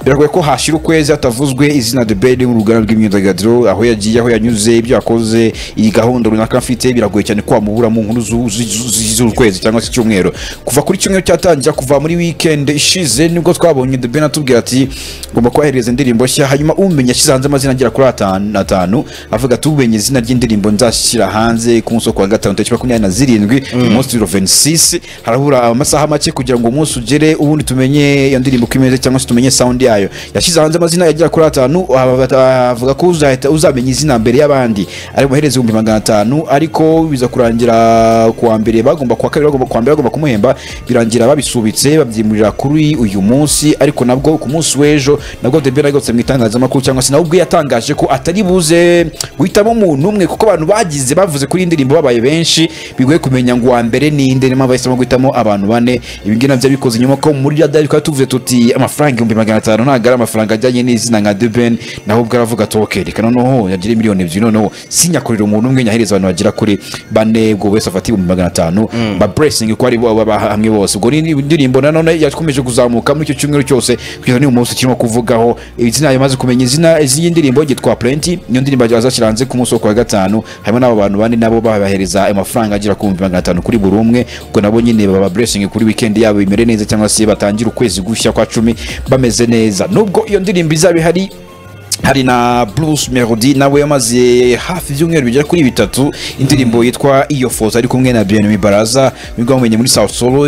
biragoye ko hashira ukwezi hatavuzwe izina The Ben mu ruganda rw'imyidagaduro aho yagiye aho yanyuze ibyo yakoze iyi gahunda runaka mfite biragoye cyane ko wamubura mu nkuru z'ukwezi cyangwa se icyumweru kuva kuri cyumweru cyatangira kuva muri weekend ishize nibwo twabonye The Ben atubwira ati ngomba kubahereza indirimbo nshya hanyuma umenya ashyize hanze amazina agera kuri atanu atanu avuga ati umenye izina ry'indirimbo nzashyira hanze ku munsi wo kuwa gatanu tariki makumyabiri na zirindwi umunsi biro venisisi harabura amasaha make kugira ngo umunsi ugere ubundi tumenye iyo ndirimbo uko imeze cyangwa se tumenye sound yayo yashyize hanze amazina yagera kuri atanu aba- avuga ko uzahita uzamenya izina mbere y'abandi ari buhereze ibihumbi magana atanu ariko biza kurangira ku wa mbere bagomba kuwa kabiri bagomba kuwa mbere bagomba kumuhemba birangira babisubitse babyimurira kuri uyu munsi ariko nabwo ku munsi w'ejo nabwo debera yagutse mu itangazamakuru cyangwa se nawe ubwe yatangaje ko atari buze guhitamo umuntu umwe kuko abantu bagize bavuze kuri iyi ndirimbo babaye benshi bigoye kumenya ngo uwa mbere ni nde niyo mpamvu bahisemo guhitamo abantu bane ibi ngibi nabyo bikoze nyuma ko muri radiyo twari tuvuze tuti amafaranga ibihumbi magana atanu ntabwo ari amafaranga ajyanye n'izina nka deben naho ubwo aravuga ati ok reka noneho yagire miliyoni ebyiri noneho sinyakorera umuntu umwe nyahereza abantu bagera kuri bane ubwo buri wese afata ibihumbi magana atanu baburesingi ko ari bo baba hamwe bose ubwo ni indirimbo nanone yakomeje kuzamuka muri icyo cyumweru cyose kugeza n'uyu munsi turimo kuvugaho izina yamaze kumenya izina z'iy'indirimbo yitwa purenti niyo ndirimbo azashyira hanze ku munsi wo kuwa gatanu harimo n'abo bantu bane nabo babahereza ayo mafaranga agera ku bihumbi magana atanu kuri buri umwe ubwo nabo nyine baba buresingi kuri wikendi yabo bimere neza cyangwa se batangire ukwezi gushya kwa cumi bameze neza nubwo iyo ndirimbo izaba ihari hari na Bruce Melody nawe yamaze hafi ibyumweru bigera kuri bitatu indirimbo yitwa iyo foto ari kumwe na Bien Baraza nibwo bamumenye muri South Solo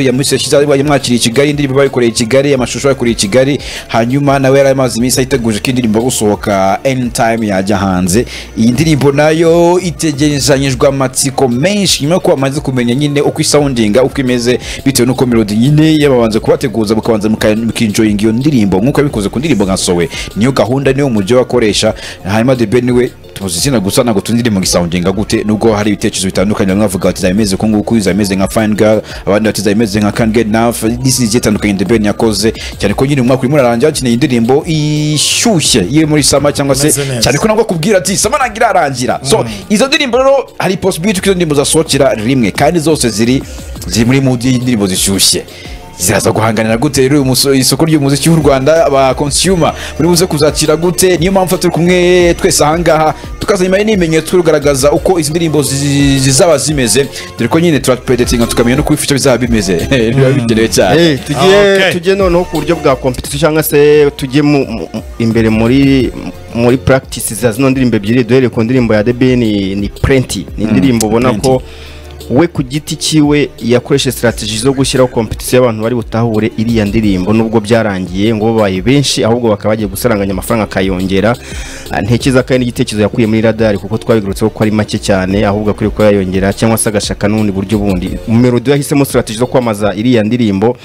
yamwakiriye i Kigali indirimbo bayikoreye i Kigali amashusho yakoreye i Kigali hanyuma nawe yari amaze iminsi ayiteguje ko indirimbo yo gusohoka anytime yajya hanze iyi ndirimbo nayo itegerezanyijwe amatsiko menshi nyuma yuko bamaze kumenya nyine uko isawundinga uko imeze bitewe n'uko melody nyine yababanza kubateguza mukabanza muka- mukinjoyinga iyo ndirimbo nk'uko yabikoze ku ndirimbo nka sowe niyo gahunda niyo mujyi bakoresha hanyuma the ben we tuzi izina gusa ntabwo tuzi indirimbo ngisawundinga gute nubwo hari ibitekerezo bitandukanye bamwe bavuga bati izaba imeze uku nguku izaba imeze nka fine girl abandi bati izaba imeze nka can get enough n'izindi zigiye zitandukanye the ben yakoze cyane ko nyine umwaka urimo urarangira hakeneye indirimbo ishyushye iri muri sama cyangwa se Imeze neza. cyane ko nabwo kubwira ati sama ntabwo irarangira so izo ndirimbo rero hari possibility ko izo ndirimbo zasohokera rimwe kandi zose ziri ziri muri mood y'indirimbo zishyushye ziraza guhanganira gute rero uyu muso- isoko ry'umuziki w'u rwanda aba consumer muri buze kuzakira gute niyo mpamvu turi kumwe twese ahangaha tukaza nyuma n'ibimenyetso tugaragaza uko izi ndirimbo zi- zizaba zimeze dore ko nyine turapedetinga tukamenya no kubifasha bizaba bimeze biba bikenewe cyane Eh, Ah, tujye okay. tujye noneho ku buryo bwa competition cyangwa se tujye mu- mu- imbere muri muri practice za zino ndirimbo ebyiri duhereye ku ndirimbo ya debe ni ni prenti ni indirimbo ubona Plenty. ko we ku giti cyiwe yakoresheje strategy zo gushyiraho competition y'abantu bari butahure iriya ndirimbo nubwo byarangiye ngo babaye benshi ahubwo bakaba bagiye gusaranganya amafaranga akayongera Ah, ntekereza ko ari n'igitekerezo yakuye muri radari kuko twabigarutseho ko ari make cyane ahubwo akwiye kuba yayongera cyangwa se agashaka n'ubundi buryo bundi melodi yahisemo strategy zo kwamamaza iriya ndirimbo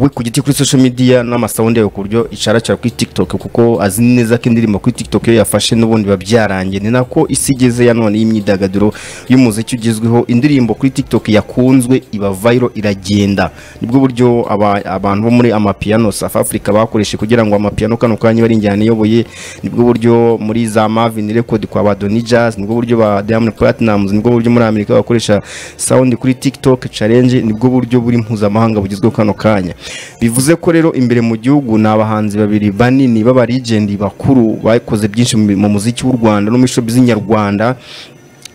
we ku giti kuri social media n'amasawundi yawe ku buryo icaracara kuri tiktok kuko azi neza ko indirimbo kuri tiktok iyo yafashe n'ubundi biba byarangiye ni nako isi igeze ya none y'imyidagaduro y'umuziki ugezweho indirimbo kuri tiktok yakunzwe iba viral iragenda nibwo buryo aba- abantu bo muri amapiyano south africa bakoresheje kugira ngo amapiyano kano kanya bari injyana iyoboye nibwo buryo muri za marvin record kwa ba Donny jazz nibwo buryo ba diamond platinumz nibwo buryo muri amerika bakoresha sound kuri tiktok challenge nibwo buryo buri mpuzamahanga bugezweho kano kanya bivuze ko rero imbere mu gihugu ni abahanzi babiri banini b'abarigendi bakuru bakoze byinshi mu mu muziki w'u rwanda no muri showbiz nyarwanda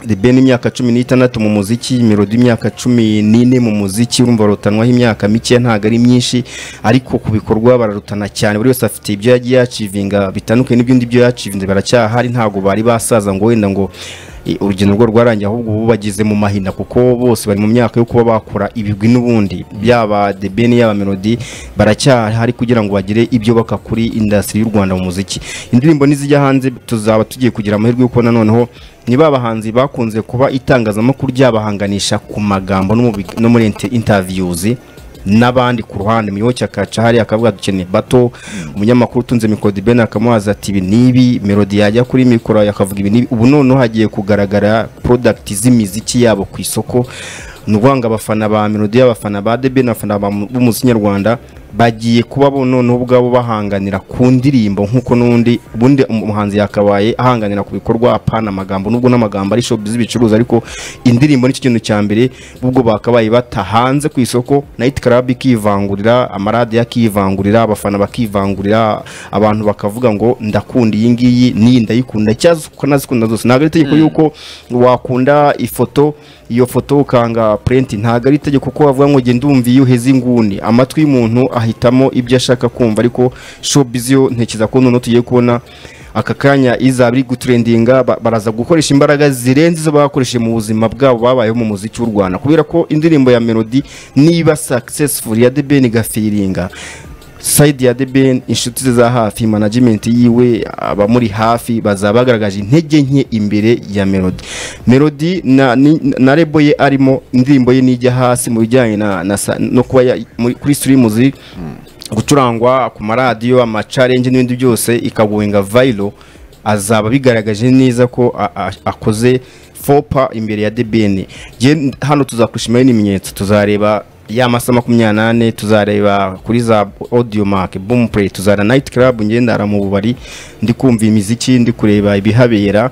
The Ben imyaka cumi n'itandatu mu muziki Melody imyaka cumi n'ine mu muziki urumva barutanwaho imyaka mike ntabwo ari myinshi ariko ku bikorwa bararutana cyane buri wese afite ibyo yagiye yacivinga bitandukanye n'ibindi byo yacivinze baracyahari ntabwo bari basaza ngo wenda ngo eh, urugendo rwo rwarangiye ahubwo ubu bageze mu mahina kuko bose bari mu myaka yo kuba bakora ibigwi n'ubundi yaba The Ben yaba Melody baracyahari kugira ngo bagire ibyo baka kuri industry y'u Rwanda mu muziki indirimbo nizijya hanze tuzaba tugiye kugira amahirwe yo kubona noneho ni ba bahanzi bakunze kuba itangazamakuru ryabahanganisha ku magambo no mu bi- no muri inter- interviews n'abandi ku ruhande muyoboke akaca hariya akavuga dukeneye bato umunyamakuru utunze mikoro dibeni akamubaza ati ibi n'ibi melodi yajya kuri mikoro akavuga ibi n'ibi ubu noneho hagiye kugaragara product z'imiziki yabo ku isoko ni ukuvuga ngo abafana ba melodi abafana ba debeni abafana ba mu- b'umuziki nyarwanda bagiye kuba bo noneho ubwabo bahanganira ku ndirimbo nk'uko n'undi ubundi umuhanzi yakabaye ahanganira ku bikorwa apana amagambo nubwo n'amagambo ari shopu z'ibicuruza ariko indirimbo nicyo kintu cya mbere ubwo bakabaye batahanze ku isoko nayiti karabu ikivangurira amaradiyo akivangurira abafana bakivangurira abantu bakavuga ngo ndakunda iyi ngiyi n'iyi ndayikunda cyangwa se ukanazikunda zose ntabwo ari itegeko yuko wakunda ifoto iyo foto ukanga purenti ntabwo ari itegeko kuko wavuga ngo genda umva iyo uheze inguni amatwi y'umuntu ahitamo ibyo ashaka kumva ariko shopizi yo ntekereza ko noneho tugiye kubona aka kanya izaba iri guturendinga ba- baraza gukoresha imbaraga zirenze izo bakoresheje mu buzima bwabo babayeho mu muziki w'u rwanda kubera ko indirimbo ya melody niba successful ya debeni gafiringa sayidi ya debeni inshuti ze za hafi management yiwe abamuri hafi bazaba bagaragaje intege nke imbere ya melody melody na, ni, na rebo ye arimo indirimbo ye nijya hasi mu bijyanye na, na, sa- no kuba ya- muri- kuri sirimuzi gucurangwa ku maradiyo amacarenje n'ibindi byose ikagowenga vayiro azaba bigaragaje neza ko a- a- akoze fopa imbere ya debeni Jye- hano tuzakurishimira n'ibimenyetso tuzareba ya masa makumyabiri n'ane tuzareba kuri za audio mark boom play tuzareba night club ngendara mu bubari ndi kumva imiziki ndi kureba ibihabera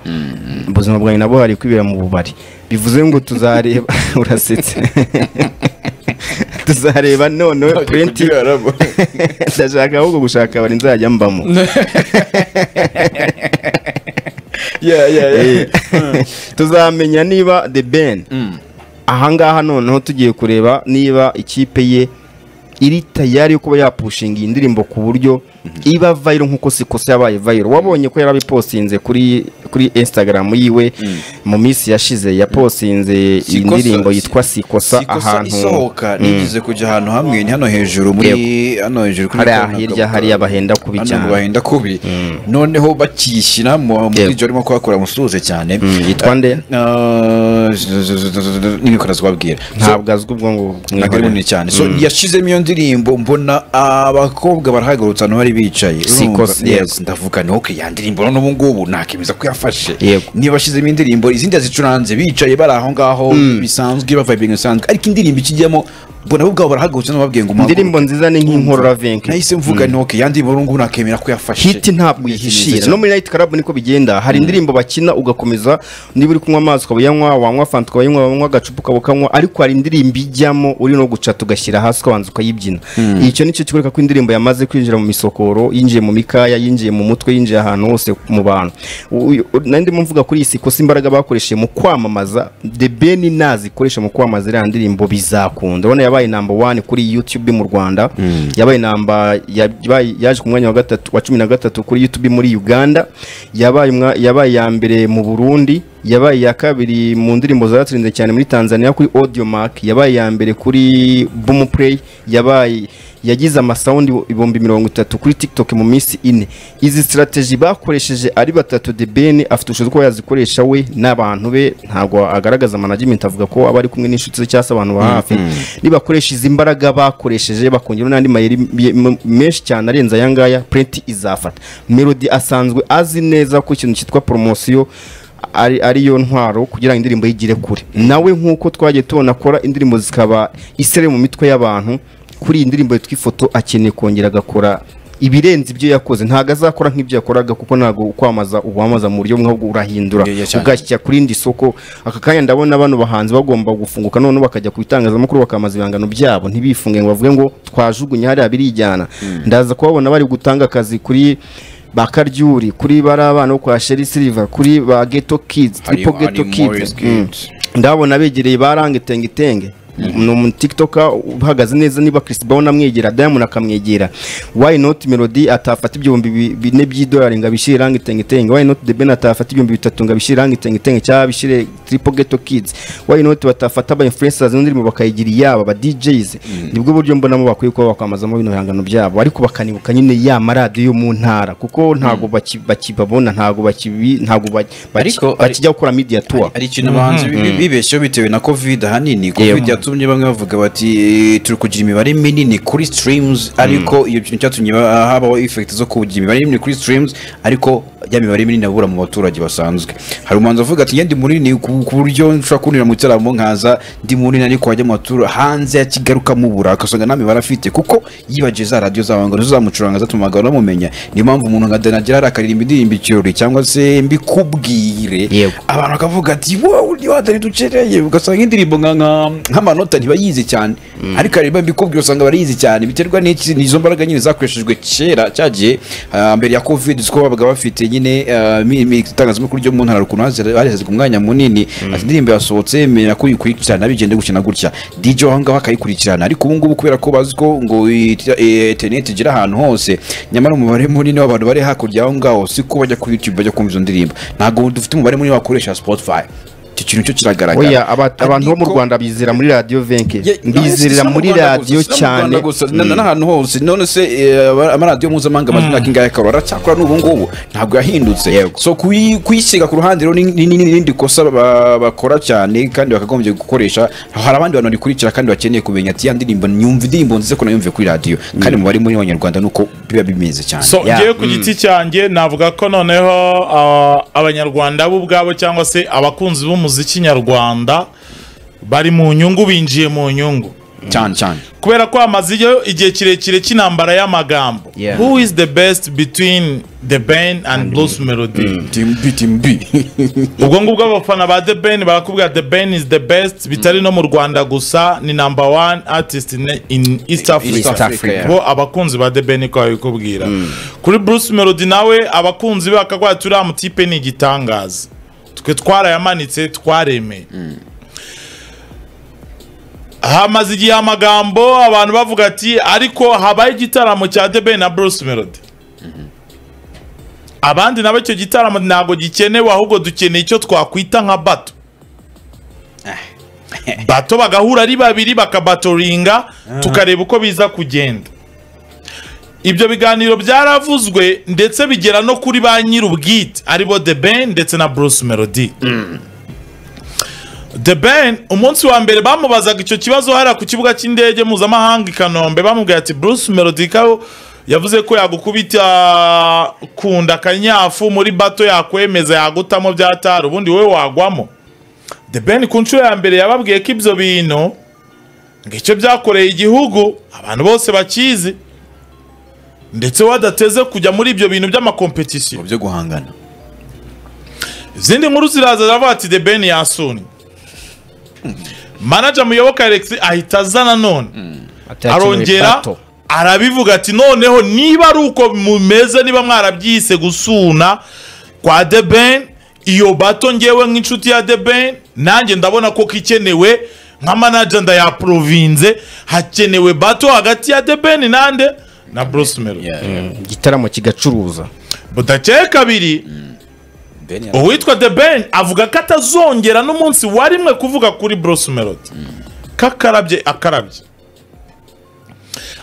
ubuzima bwanjye nabwo hari kwibera mu bubari bivuze ngo tuzareba urasetse tuzareba noneho purenti ndashaka ahubwo gushaka bari nzajya mbamo Eh, tuzamenya niba the ben ahangaha noneho tugiye kureba niba ikipe ye iri tayari yo kuba yapushinga iyi ndirimbo ku buryo iba vayiro nk'uko sikose yabaye vayiro wabonye ko yarabipostinze kuri kuri instagram yiwe mu minsi yashize yapostinze iyi Sikosa- ndirimbo yitwa sikosa ahantu ahantu isohoka nigeze kujya ahantu hamwe ni hano hejuru muri hano hejuru kuri hariya Nyakabanda. hirya hariya bahenda kubi hano cyane bahenda kubi noneho bakiyishyira mu Yego. muri ibyo barimo kuhakora musuhuze cyane Mm, yitwa nde Ah, z- z- z- z- n'ibikora zibabwira So, ntabwo azwi ubwo ngo ntabwo ari munini cyane so yashizemo iyo ndirimbo mbona abakobwa barahagurutsa ahantu bari bicaye Si Urumva? kose, yego. Yes, ndavuga ni okay ya ndirimbo none ubu ngubu nakemeza ko yafashe Yego. niba ashyizemo indirimbo izindi yazicuranze bicaye bari aho ngaho bisanzwe bavibinga bisanzwe ariko indirimbo ikijyamo mbona bo ubwabo barahagurutsa n'ababwiye ngo muhaguruke. indirimbo nziza ni nk'inkorora venke nahise mvuga ni okay ya ndirimbo none ubu nakemera ko yafashe hiti ntabwo yihishira no muri night club niko bigenda hari indirimbo bakina ugakomeza niba uri kunywa amazi ukaba uyanywa wanywa fanta ukaba uyinywa wanywa agacupa ukaba ukanywa ariko hari indirimbo ijyamo uri no gucata ugashyira hasi ukabanza ukayibyina icyo nicyo kikwereka ko indirimbo yamaze kwinjira mu misokoro yinjiye mu mikaya yinjiye mu mutwe yinjiye ahantu hose mu bantu Uyu- nari ndimo mvuga kuri iyi si kosa imbaraga bakoresheje mu kwamamaza the ben nazikoresha mu kwamamaza iriya ndirimbo bizakunda urabona yabaye number one kuri youtube mu rwanda yabaye namba yabaye- yaje ku mwanya wa gatatu wa cumi na gatatu kuri youtube muri uganda yabaye umwa- yabaye iya mbere mu burundi yabaye iya kabiri mu ndirimbo zaratsinze cyane muri tanzania kuri audio mark yabaye iya mbere kuri boom play yabaye yagize amasawundi ibihumbi mirongo itatu kuri tiktok mu minsi ine izi sitarateji bakoresheje ari batatu de ben afite ubushobozi ko yazikoresha we n'abantu be ntabwo agaragaza management avuga ko aba ari kumwe n'inshuti ze cyangwa se abantu ba hafi nibakoresha izi mbaraga bakoresheje bakongeraho n'andi mayeri ye- m- menshi cyane arenze aya ngaya purenti izafata melody asanzwe azi neza ko ikintu cyitwa poromosiyo ari ariyo ntwaro kugira ngo indirimbo yigire kure nawe nk'uko twagiye tubona akora indirimbo zikaba isere mu mitwe y'abantu kuri iyi ndirimbo yitwa ifoto akeneye kongera agakora ibirenze ibyo yakoze ntabwo azakora nk'ibyo yakoraga kuko ntabwo ukwamaza uwamaza mu buryo bumwe ahubwo urahindura Yeah, yeah, cyane. ugashyira kuri indi soko aka kanya ndabona bano bahanzi bagomba gufunguka noneho bakajya ku bitangazamakuru bakamaza ibihangano byabo ntibifunge ngo bavuge ngo twajugunye hariya birijyana ndaza kubabona bari gutanga akazi kuri ba karyuri kuri bari abana bo kwa sheri siliva kuri ba geto kids Hari- tripo geto hari Morris kids Mm. Kids. ndabona begereye barange tenge tenge ni umutikitoka uhagaze neza niba Chris Brown amwegera Diamond akamwegera why not Melody atafata ibihumbi bi- bine by'idolari ngo abishyire irangi tenge tenge why not The Ben atafata ibihumbi bitatu ngo abishyire irangi tenge tenge cyangwa abishyire Triple Ghetto Kids why not batafata aba influencers n'indirimbo bakayigira iyabo aba DJs nibwo buryo mbonamo bakwiye kuba bakwamazamo bino bihangano byabo ariko bakanibuka nyine ya maradiyo yo mu ntara kuko ntago baki- bakibabona ntago bakibi ntago baki- baki- Ariko- bakijya gukora media tour hari ikintu abahanzi bi- bi- bibeshyeho bitewe na covid ahanini covid yatumye bamwe bavuga bati "Eh, turi kugira imibare minini kuri streams ariko iyo kintu cyatumye ba- habaho effect zo kugira imibare minini kuri streams ariko ya mibare minini abura mu baturage basanzwe hari umuhanzi uvuga ati yendi munini ku ku buryo nshobora kunira mu gitaramo nkaza ndi munini ariko wajya mu batura hanze ya Kigali ukamubura agasanga nta mibare afite kuko yibagiwe za radiyo zabo ngo zizamucuranga zatumaga banamumenya niyo mpamvu umuntu nka Danagera akaririmba indirimbo ikirori cyangwa se mbikubwire Yego. abantu bakavuga ati wowe ni wadani ducereye ugasanga indirimbo nka nka- nk'amanota ntibayizi cyane ariko aririmba mbikubwira usanga barayizi cyane biterwa n'iki n'izo mbaraga nyine zakoreshejwe kera cyagiye mbere ya covid uzi ko babaga bafite nyine ah, mi- mi- itangazamakuru ryo mu ntara rukuntu hazi- harihazaga umwanya munini ati indirimbo yasohotse menya ko uyikurikirana bigenda gukina gutya DJ aho ngaho akayikurikirana ariko ubu ngubu kubera ko bazi ko ngo ita- eh, internet igera ahantu hose nyamara umubare munini w'abantu bari hakurya aho ngaho si ko bajya kuri youtube bajya kumva izo ndirimbo ntabwo dufite umubare munini wakoresha spotify icyo kintu cyo kiragaragara oya aba- abantu bo mu Ariko- rwanda bizera muri radiyo venke Ye- bizerera si no mu muri Rwanda radiyo gusa, si no mu cyane Rwanda gusa, na- na- n'ahantu hose none se eh, aba- amaradiyo mpuzamahanga amajwi imyaka ingahe akaba aracyakora n'ubu ngubu ntabwo yahindutse Yego. so kuyi- kuyisiga ku ruhande rero ni- ni ni- ni irindi kosa ba- bakora cyane kandi bakagombye gukoresha hari abandi bantu babikurikira kandi bakeneye kumenya ati ya ndirimbo nyumva indirimbo nziza ko nayumviye kuri radiyo kandi mubare muri abanyarwanda nuko biba bimeze cyane so Yeah. ngewe ku giti cyanjye navuga ko noneho ah, abanyarwanda bo ubwabo cyangwa se abakunzi b'umuziki nyarwanda bari mu nyungu binjiye mu nyungu cyane cyane kubera ko hamazeyo igihe kirekire cy'intambara y'amagambo Yeah. who is the best between the ben and blues melody timbi timbi ubwo ngubwo abafana ba the ben barakubwira the ben is the best bitari no mu rwanda gusa ni number one artist in, in east africa, East Africa, yeah. bo abakunzi ba the ben ko babikubwira kuri bruce melody nawe abakunzi be bakagwira turiya mutipe ni igitangaza twe twarayamanitse twaremeye hamaze igihe amagambo abantu bavuga ati ariko habaye igitaramo cya The Ben na Bruce Melody abandi nabo icyo gitaramo ntabwo gikenewe ahubwo dukeneye icyo twakwita nka bato bato bagahura ari babiri bakabatoringa tukareba uko biza kugenda ibyo biganiro byaravuzwe ndetse bigera no kuri ba nyir'ubwite aribo The Ben ndetse na Bruce Melody The Ben umunsi wa mbere bamubazaga icyo kibazo hariya ku kibuga cy'indege mpuzamahanga i Kanombe bamubwira ati Bruce Melody ko yavuze ko yagukubita kunda akanyafu muri bato yakwemeza yagutamo byatari ubundi wowe wagwamo The Ben ku nshuro ya mbere yababwiye ko ibyo bintu ngicyo byakoreye igihugu abantu bose bakizi ndetse wadateze kujya muri ibyo bintu by'amakompetisiyo mu byo guhangana izindi nkuru ziraza ziravuga ati the ben yasuni manager muyoboka alex ahita aza nanone arongera arabivuga ati noneho niba ari uko mumeze niba mwarabyise gusuna kwa the ben iyo bato ngewe nk'inshuti ya the ben nanjye ndabona ko kikenewe nka manager ndayaprovinze hakenewe bato hagati ya the ben nande na bruce melo igitaramo kigacuruza budakeye kabiri Ben yaravuze. uwitwa the ben avuga ko atazongera n'umunsi warimwe kuvuga kuri bruce melody ko akarabye akarabye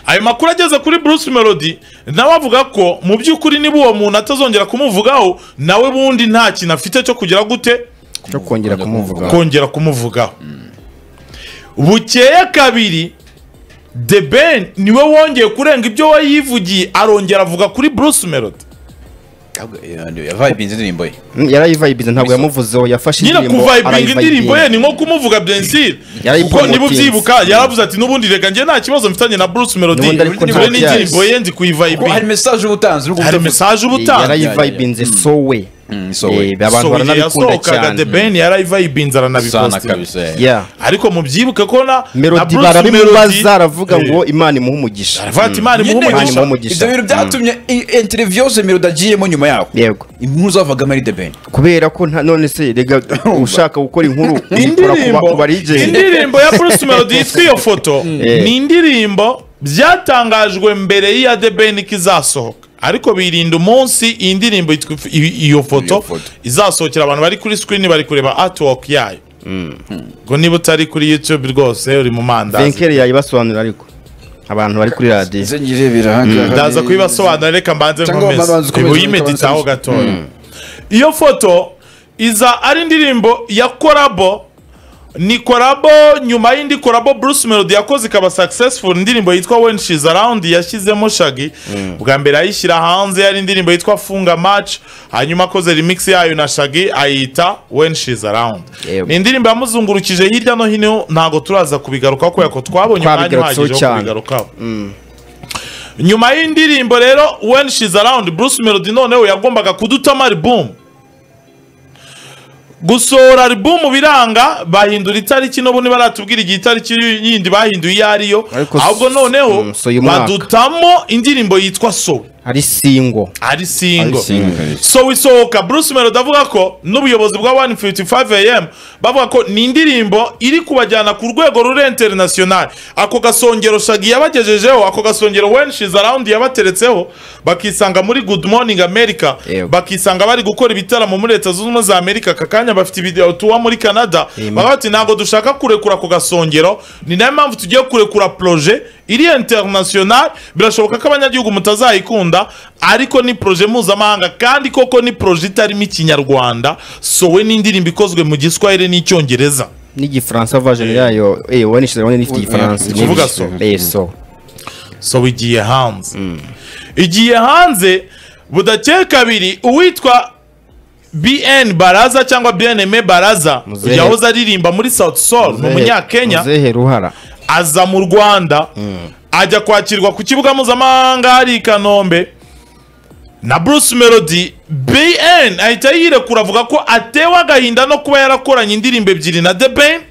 ayo makuru ageze kuri bruce melody nawe avuga ko mu by'ukuri niba uwo muntu atazongera kumuvugaho nawe bundi nta kintu afite cyo kugira gute cyo kongera kumuvuga kongera kumuvugaho bukeye kabiri the ben niwe wongeye kurenga ibyo we yivugiye arongera avuga kuri bruce melody yavibinze indirimbo ye Mm, yarayivayibinze ntabwo yamuvuzeho yafashe nyine indirimbo kuvayibinga arayivayibinga. indirimbo ye ni nko kumuvuga bensire kuko Yarayipromotinze. niba ubyibuka yaravuze ati n'ubundi reka njye nta kibazo mfitanye na bruce melody N'ubundi ariko dore ntabyo n'indirimbo yazi. ye nzi hari kuyivayibinga mesaje uba utanze uri hari gutavuga. mesaje uba utanga yarayivayibinze sowe Mm, sowe. Eh, so abantu igihe baranabikunda yasohokaga the cyane ben yarayivayibinze sana aranabipostinga kabisa eh. Yeah. ariko mubyibuke ko na na melodi Bruce Melody- barabimubaza aravuga Eh, ngo imana imuhe umugisha aravuga ati imana imuhe Nyine umugisha Imana umugisha. ibyo bintu byatumye interviyo zose mero udagiyemo nyuma yaho yego impuzu zavaga muri the ben kubera ko nta none se rega ushaka gukora inkuru uyikora ku ba- ku barigenge indirimbo ya bruce melody yitwa iyo foto Eh. ni indirimbo byatangajwe mbere y'iya the ben ko izasohoka ariko birinda umunsi iyi ndirimbo yitwa if- i- iyo foto foto. izasohokera abantu bari kuri screen bari kureba artwork yayo ngo niba utari kuri youtube rwose uri mu mandazi venkeri yayibasobanura ariko abantu bari kuri radiyo zengire birahagarara ndaza kubibasobanura reka mbanze Cyangwa babanza nkomeze ukomeze uyimeditaho gatoya iyo foto iza ari indirimbo ya korabo ni korabo nyuma y'indi korabo bruce melody yakoze ikaba successful indirimbo yitwa when she's around yashyizemo shagi bwa mbere ayishyira hanze yari indirimbo yitwa funga match hanyuma akoze remix yayo na shagi ayita when she's around Yego. ni indirimbo yamuzungurukije hirya no hino ntabwo turaza kubigarukaho kubera ko twabonye umwanya Twabigarutseho uhagije wo cyane. kubigarukaho nyuma y'indirimbo rero when she's around bruce melody noneho yagombaga kudutama album gusohora album biranga bahindura itariki n'ubu ntibaratubwira igihe itariki yindi bahinduye iyo ari yo Ariko s- ahubwo noneho mm, so uyu mwaka. badutamo indirimbo yitwa sowe ari singo ari ari singo singo so isohoka bruce melody avuga ko n'ubuyobozi bwa 155 am bavuga ko ni indirimbo iri kubajyana ku rwego ruri international ako gasongero shagi yabagejejeho ako gasongero when she's around yabateretseho bakisanga muri good morning america Yego. bakisanga bari gukora ibitaramo muri leta zunze ubumwe za amerika aka kanya bafite ibidewo tuwa muri canada Amen. baba bati ntabwo dushaka kurekura ako gasongero ni nayo mpamvu tugiye kurekura proje iri international birashoboka ko abanyagihugu mutazayikunda ariko ni proje mpuzamahanga kandi koko ni proje itarimo ikinyarwanda sowe n'indirimbo ikozwe mu giswahili n'icyongereza n'igifaransa version yayo eh wanishize wani n'ifite igifaransa ni ukuvuga Nifite- so. eh so so igiye hanze igiye hanze budakeye kabiri uwitwa bn baraza cyangwa bnm baraza Muzehe. yahoze aririmba muri south sol ni umunyakenya muzehe ruhara aza mu rwanda ajya kwakirwa ku kibuga mpuzamahanga hari i kanombe na bruce melody bn ahita yirekura avuga ko atewe agahinda no kuba yarakoranye indirimbo ebyiri na the ben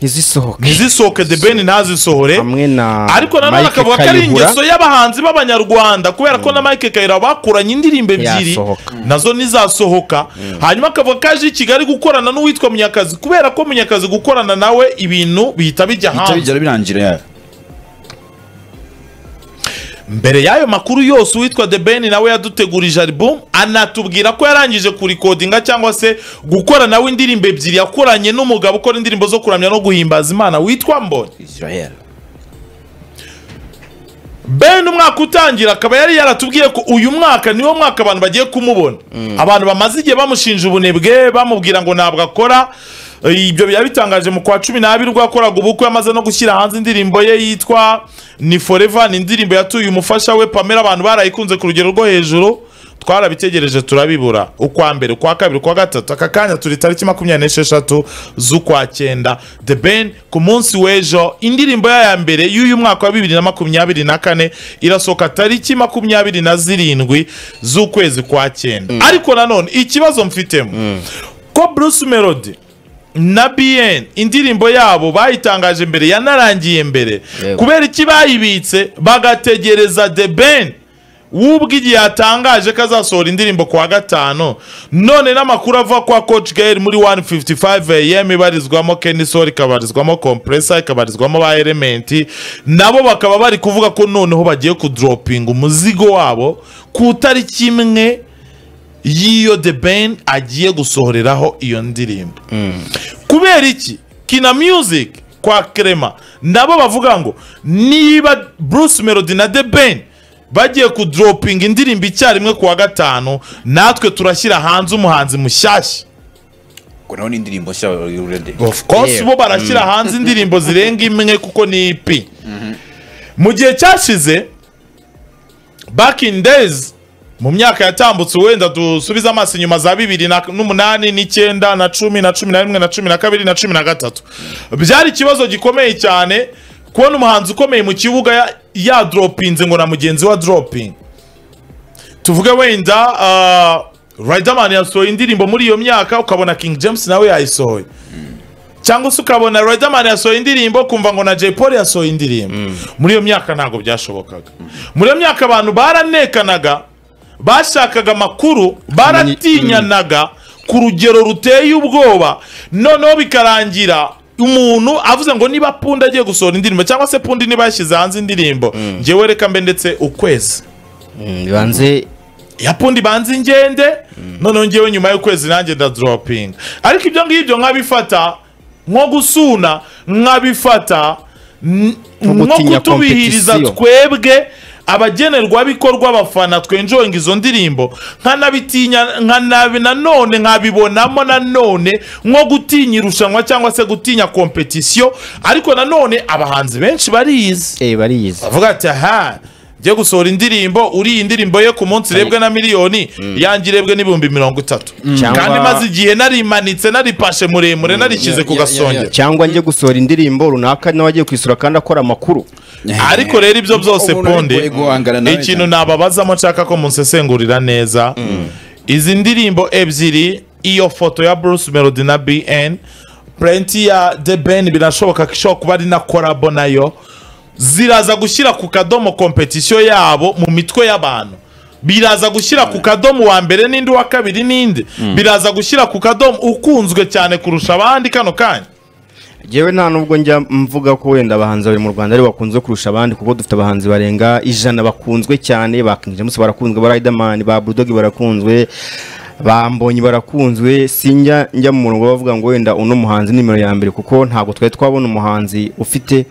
ntizisohoke ntizisohoke the ben ntazisohore hamwe na ariko nanone Mike akavuga ko ari Kayihura. ingeso y'abahanzi b'abanyarwanda kubera ko na mike kayira bakuranye indirimbo ebyiri Yasohoka. nazo ntizasohoka hanyuma akavuga ko aje i kigali gukorana n'uwitwa munyakazi kubera ko munyakazi gukorana nawe ibintu bihita bijya hanze bitabigera birangira ya mbere y'ayo makuru yose uwitwa the ben nawe yadutegurije album anatubwira ko yarangije kurikodinga cyangwa se gukora nawe indirimbo ebyiri yakoranye n'umugabo ukora indirimbo zo kuramya no guhimbaza imana witwa mbonyi israel ben umwaka utangira akaba yari yaratubwiye ko uyu mwaka niwo mwaka abantu bagiye kumubona abantu bamaze igihe bamushinja ubunebwe bamubwira ngo ntabwo akora Eh, ibyo biba bitangaje mu kwa cumi n'abiri ubwo yakoraga ubukwe amaze no gushyira hanze indirimbo ye yitwa ni forever ni indirimbo yatuye umufasha we pamela abantu barayikunze ku rugero rwo hejuru twarabitegereje turabibura ukwa mbere ukwa kabiri ukwa gatatu aka kanya turi tariki makumyabiri n'esheshatu z'ukwa cyenda the ben ku munsi w'ejo indirimbo yayo ya mbere y'uyu mwaka wa bibiri na makumyabiri na kane irasohoka tariki makumyabiri na zirindwi z'ukwezi kwa cyenda ariko nanone ikibazo mfitemo ko bruce melody na BN indirimbo yabo bayitangaje mbere yanarangiye mbere Yego. kubera iki bayibitse bagategereza the ben wubwo igihe yatangaje ko azasohora indirimbo ku wa gatanu none n'amakuru ava kwa coach gael muri 155 am ibarizwamo kenisol ikabarizwamo compressor ikabarizwamo ba element nabo bakaba bari kuvuga ko noneho bagiye kudropinga umuzigo wabo ku tariki imwe y'iyo the ben agiye gusohoreraho iyo ndirimbo kubera iki kina music kwa krema nabo bavuga ngo niba bruce melody na the ben bagiye kudropinga indirimbo icyarimwe ku wa gatanu natwe turashyira hanze umuhanzi mushyashya ngo naho ni indirimbo nshya urede of course Yeah. bo barashyira hanze indirimbo zirenga imwe kuko ni ipi mu gihe cyashize back in days mu myaka yatambutse wenda dusubize amaso inyuma za bibiri na- n'umunani n'icyenda na cumi na cumi na rimwe na cumi na kabiri na cumi na gatatu byari ikibazo gikomeye cyane kubona umuhanzi ukomeye mu kibuga ya- yadropinze ngo na mugenzi we adropinge tuvuge wenda uh, Riderman yasohoye indirimbo muri iyo myaka ukabona King James nawe yayisohoye cyangwa se ukabona Riderman yasohoye indirimbo kumva ngo na Jay Polly yasohoye indirimbo muri iyo myaka ntabwo byashobokaga muri iyo myaka abantu baranekanaga bashakaga amakuru baratinyanaga ku rugero ruteye ubwoba noneho bikarangira umuntu avuze ngo niba pundi agiye gusohora indirimbo cyangwa se pundi niba yashyize hanze indirimbo njyewe reka mbe ndetse ukwezi Mm, bibanze yapundi banze ingende noneho ngewe nyuma y'ukwezi nanjye ndadropinga ariko ibyo ngibyo nkabifata nko gusuna nkabifata n- Nko nko gutinya kutubihiriza competition. twebwe abagenerwabikorwa abafana twenjoyinga izo ndirimbo nkanabitinya nkanabi nanone nkabibonamo nanone nko gutinya irushanwa cyangwa se gutinya kompetisiyo ariko nanone abahanzi benshi barizi eh bariyizi avuga ati aha njye gusohora indirimbo uri iyi ndirimbo ye ku munsi irebwe na miliyoni yanjye irebwe n'ibihumbi mirongo itatu Cyangwa- kandi maze igihe narimanitse naripashe muremure narishyize ku ya- ya- gasongero cyangwa njye gusohora indirimbo runaka nawe agiye kwisura kandi akora amakuru ariko rero ibyo byose Umuntu ari ponde kure guhangana nawe ikintu cyane. nababazamo nshaka ko munsesengurira neza izi ndirimbo ebyiri iyo foto ya bruce melody na bn purenti ya the ben birashoboka ko ishobora kuba ari na korabo nayo ziraza gushyira ku kadomo kompetisiyo yabo mu mitwe y'abantu biraza gushyira ku kadomo uwa mbere n'indi uwa kabiri n'indi biraza gushyira ku kadomo ukunzwe cyane kurusha abandi kano kanya yewe nta nubwo njya mvuga ko wenda abahanzi babiri mu rwanda aribo bakunzwe kurusha abandi kuko dufite abahanzi barenga ijana bakunzwe cyane ba King James barakunzwe ba Riderman ba Bulldog barakunzwe ba Mbonyi barakunzwe sinjya njya mu murongo bavuga ngo wenda uno muhanzi ni nimero ya mbere kuko ntabwo twari twabona umuhanzi ufite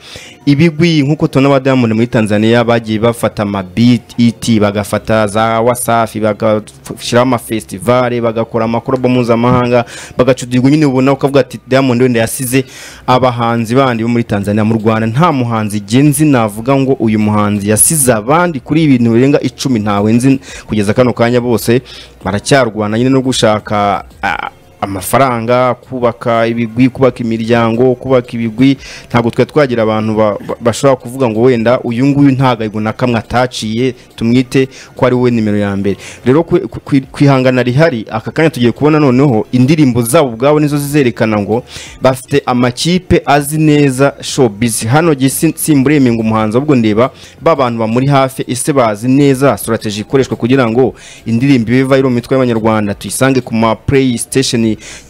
ibigwi nk'uko tubona ba Diamond muri Tanzania bagiye bafata ama beat ET bagafata za Wasafi bagashyiraho amafestivale bagakora amakorobo mpuzamahanga bagacudirwa nyine ubona ukavuga ati Diamond wenda yasize abahanzi bandi bo muri Tanzania mu Rwanda nta muhanzi genzi navuga ngo uyu muhanzi yasize abandi kuri ibintu birenga icumi ntawe nzi kugeza kano kanya bose baracyarwana nyine no gushaka ah, amafaranga kubaka ibigwi kubaka imiryango kubaka ibigwi ntabwo twari twagira abantu ba- ba- bashobora kuvuga ngo wenda uyu nguyu nta gahigo na kamwe ataciye tumwite ko ari we nimero ya mbere rero kwi- kwi- kwihangana rihari aka kanya tugiye kubona noneho indirimbo zabo ubwabo nizo zizerekana ngo bafite amakipe azi neza showbiz hano gisi simburemye ngo umuhanzi ahubwo ndeba ba bantu bamuri hafi ese bazi neza strategy ikoreshwa kugira ngo indirimbo ibe viral mu mitwe y'abanyarwanda tuyisange ku ma play station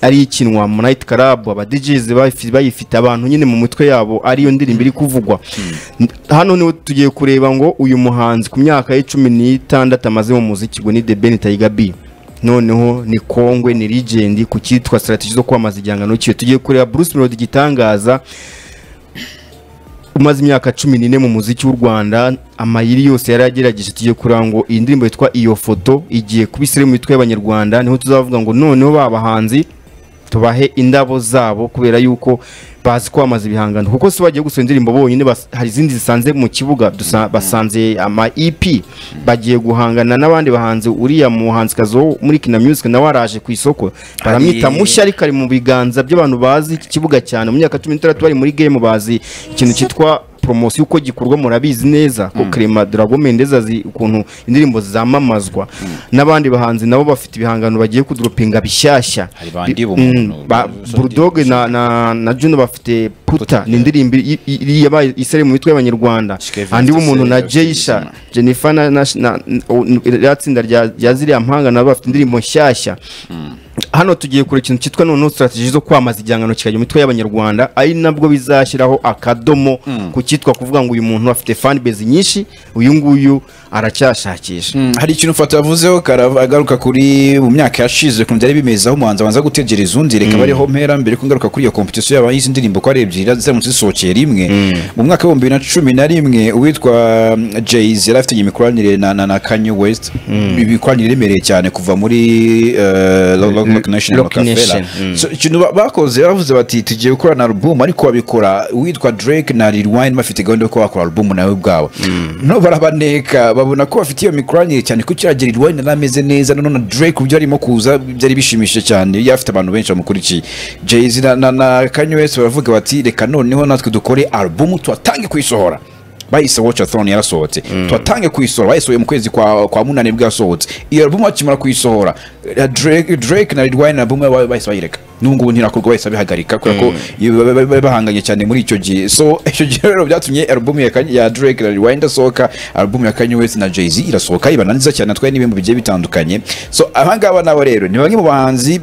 ari ikinwa mu night club aba DJs bayifi- bayifite abantu nyine mu mitwe yabo ariyo ndirimbo iri kuvugwa hano niho tugiye kureba ngo uyu muhanzi ku myaka ye cumi n'itandatu amaze mu muziki ngo ni The Ben Tiger B noneho ni kongwe ni legend ku cyitwa strategy zo kwamaza igihangano cyiwe tugiye kureba Bruce Melody igitangaza umaze imyaka cumi n'ine mu muziki w'u Rwanda amayiri yose yari yagerageje tugiye kureba ngo iyi ndirimbo yitwa iyo foto igiye kuba isiri mu mitwe y'abanyarwanda niho tuzavuga ngo noneho babahanzi tubahe indabo zabo kubera yuko bazi kwamaza ibihangano kuko si bagiye gusohora indirimbo bonyine bas- hari izindi zisanze mu kibuga dusa- basanze ama EP bagiye guhangana n'abandi bahanzi uriya muhanzikazi wo muri Kina Music nawe araje ku isoko baramwita Ari- mushya ariko ari mu biganza by'abantu bazi iki kibuga cyane mu myaka cumi n'itandatu bari muri game bazi ikintu cyitwa poromosiyo uko gikorwa murabizi neza ko Clement Drago Mendes azi ukuntu indirimbo zamamazwa n'abandi bahanzi nabo bafite ibihangano bagiye kuduropinga bishyashya Hari bandi Bi- b'umuntu mm, ba- Bulldog na, na, na Juno bafite Puta ni indirimbo i- i- i- yabaye isere mu mitwe y'abanyarwanda Shike andi w'umuntu na Vincent, Jayisha Jennifer na, na, na, na tsinda rya, rya ziriya mpanga nabo bafite indirimbo nshyashya hano tugiye kure ikintu cyitwa noneho strategy zo kwamaza igihangano kikajya mu mitwe y'abanyarwanda ari nabwo bizashyiraho akadomo ku cyitwa kuvuga ngo uyu muntu afite fan base nyinshi uyu nguyu aracyashakisha hari ikintu fata yavuzeho Karava- agaruka kuri mu myaka yashize ukuntu byari bimeze aho umuhanzi abanza gutegereza undi reka bariho mpera mbere ko ngaruka kuri iyo kompetisiyo yaba y'izi ndirimbo ko ari ebyiri ziramutse zisohokeye rimwe mu mwaka w'ibihumbi bibiri na cumi na rimwe uwitwa jay yari afite imikoranire na, na, na kanye west imikoranire iremereye cyane kuva muri eh, Rock- Rock- Rock Nation Rock Rockefeller. Nation, mm. So, ikintu ba- bakoze bavuze bati tugiye gukora na album ariko babikora uwitwa Drake na Lil Wayne bafite gahunda yo kuba bakora album nawe ubwabo no barabaneka babona ko bafite iyo mikoranire cyane ko cyagera Lil Wayne yari ameze neza none na Drake ubyo arimo kuza byari bishimishije cyane yari afite abantu benshi bamukurikiye Jay-Z na, na, na Kanye West baravuga bati reka noneho natwe dukore album tuwatange kuyisohora bahise watchathon yarasohotse tuwatange kuyisohora bayisohoye mu kwezi kwa, kwa munani nibwo yasohotse iyo album bakimara kuyisohora eh, Drake, Drake na Lil Wayne album yabo bahise bayireka n'ubu ngubu ntirakorwa bahise babihagarika kubera ko iyo ba- ba- ba- bahanganye cyane muri icyo gihe so icyo gihe rero byatumye album ya, Kanye- ya Drake na Lil Wayne idasohoka album ya Kanye West na Jay-Z irasohoka ibananiza cyane atwaye n'ibintu bigiye bitandukanye so abangaba nabo rero ni bamwe mu bahanzi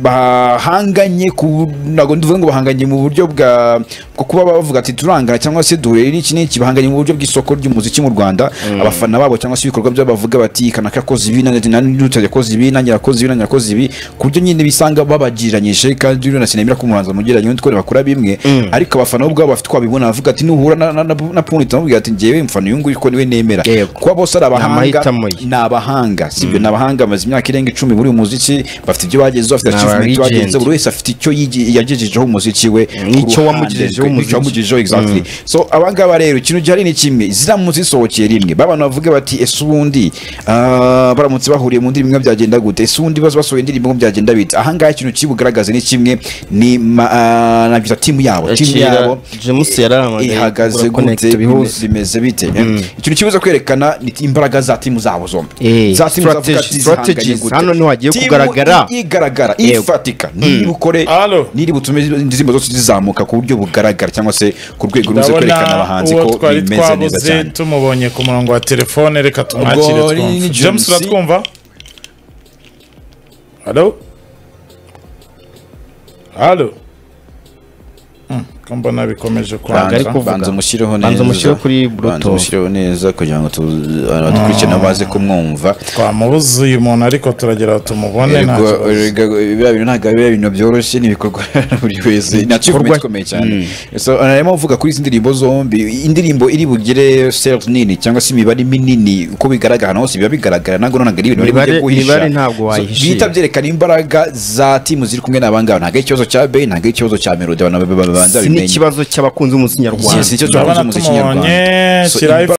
bahanganye ku ntabwo ndivuga ngo bahanganye mu buryo bwa bwo kuba bavuga ati turangana cyangwa se duhure n'iki n'iki bahanganye mu buryo bw'isoko ry'umuziki mu Rwanda abafana babo cyangwa se ibikorwa byabo bavuga bati kanaka yakoze ibi nanjye nanjye yakoze ibi nanjye yakoze ibi nanjye yakoze ibi ku buryo nyine bisanga babagiranyije kandi Divine na Sinemira kumuhanza mugeranye n'undi twari bakora bimwe ariko abafana bo ubwabo bafite twabibona bavuga ati nuhura na na, na, na Punit amubwira ati njyewe mfana uyu nguyu ko niwe nemera Yego. kuba bose ari abahanga amahitamo ye. ni abahanga sibyo ni abahanga bamaze imyaka irenga icumi muri uyu muziki bafite ibyo bagezeho bafite Ni achievement aba-legend. bagezeho buri wese afite icyo yigi- yagejejeho umuziki we ku ruhande N'icyo wamugejejeho rwe, umuziki. n'icyo wamugejejeho exactly so abangaba rero ikintu gihari ni kimwe ziramutse zisohokeye rimwe babantu bavuge bati ese ubundi ah, baramutse bahuriye mu ndirimbo imwe byagenda gute ese ubundi bazo basohoye indirimbo imwe byagenda bite ahangaha ikintu kibugaragaze ni kimwe ni ma- ah, nabyita timu yabo timu Yakira yabo James yarahamagaye ihagaze kugura Connect gute bihuse. bimeze bite ikintu kibuza kwerekana ni imbaraga za timu zabo zombi Eh, za timu zavuga strategies, ati zihanganye strategies. gute. Hano niho hagiye Timu kugaragara. igaragara Yego. ifatika niba ukore Alo. niba utume indirimbo zose zizamuka ku buryo bugaragara cyangwa se ku rwego rumaze kwerekana ndabona abahanzi uwo ko twari bimeze neza twabuze cyane tumubonye ku murongo wa telefone reka tumwakire Ubwo ni twumve James. james uratwumva halo halo Hmm, ko mbona bikomeje Ntabwo ari kwanga kuvuga. banza umushyireho neza Banza umushyireho kuri banza Bluetooth. umushyireho neza kugira ngo tu- abantu bakurikirane baze kumwumva twamubuze uyu muntu ariko turagera aho tumubone nta Erega- kibazo. erega biriya bintu ntabwo ari biriya bintu byoroshye ni ibikorwa buri wese ni achievement Ibikorwa- ikomeye cyane so arimo avuga kuri izi ndirimbo zombi indirimbo iri bugire sales nini cyangwa se imibare minini uko bigaragara hose biba bigaragara ntabwo none ntabwo ari ibintu bari bujye Imibare- guhisha imibare ntabwo So, wayihishira. bihita byerekana imbaraga za timu ziri kumwe n'abangaba ntabwo ari ikibazo cya Bey ntabwo ari ikibazo cya Melody abantu babanza si bimenye n'ikibazo cy'abakunzi b'umuziki nyarwanda Yes, nicyo Ndabona cyakunze umuziki tumubonye nyarwanda So, shyiraho imbaraga-